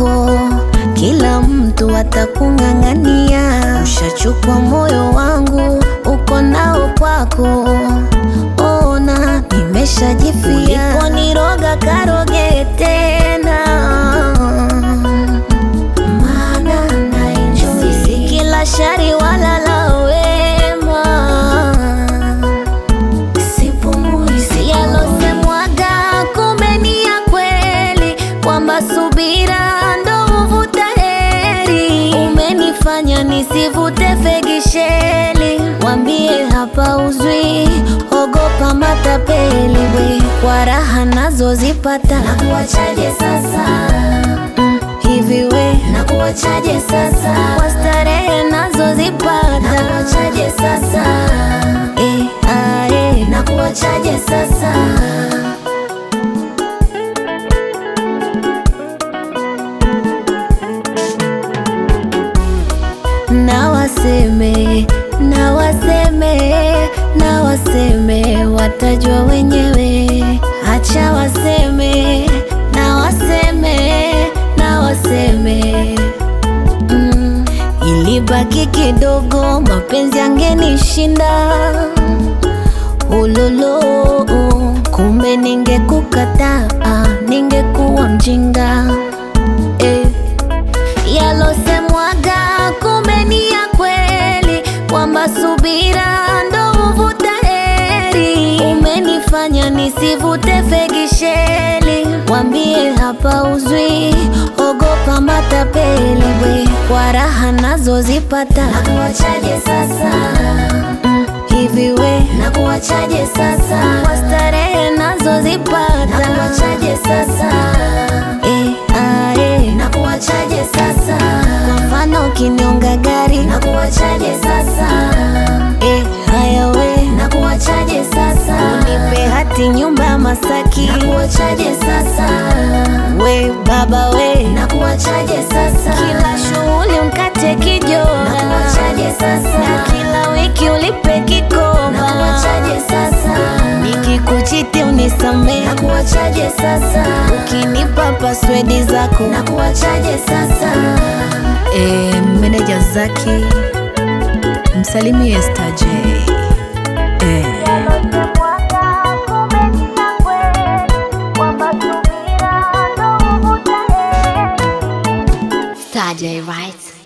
kwako, kila mtu atakung'ang'ania. Ushachukua moyo wangu, uko nao kwako. Ona nimeshajifia, uliponiroga karoge tena, maana naenjoy. Si kila shari wala la wema sipumui si yalosemwaga, kumbe ni ya kweli, kwamba subira ndo huvuta heri. Umenifanya nisivute fegisheli, wambie hapa uzwi, ogopa matapeli we, kwa raha nazozipata Nakuachaje sasa? mm, hivi we Nakuachaje sasa? kwa starehe nazozipata Nakuachaje sasa? eh, ah, eh. Nakuachaje sasa? na waseme na waseme na waseme, watajua wenyewe. Acha waseme na waseme na waseme mm. Ilibaki kidogo, mapenzi yangenishinda ulolo, kumbe ningekukataa, ningekuwa mjinga eh yalosemwaga kumbe ni ya kweli, kwamba subira ndo huvuta heri. Umenifanya nisivute fegisheli, wambie hapa uzwi, ogopa matapeli we, kwa raha nazozipata Nakuachaje sasa? mm, hivi we Nakuachaje sasa? kwa starehe nazozipata Nakuachaje sasa? eh, ah, eh. Nakuachaje sasa? Kwa mfano ukiniunga gari Nakuachaje sasa? eh, haya we Nakuachaje sasa? Nipe hati nyumba ya Masaki, Nakuachaje sasa? we baba we, Nakuachaje sasa? kila shughuli mkate kijora, Nakuachaje na sasa? kila wiki ulipe kikoba, Nakuachaje sasa? nikikuchiti unisamee, Nakuachaje sasa? ukinipa paswedi zako. Nakuachaje sasa? E, meneja Zaki msalimie Star J. E, Star J, right?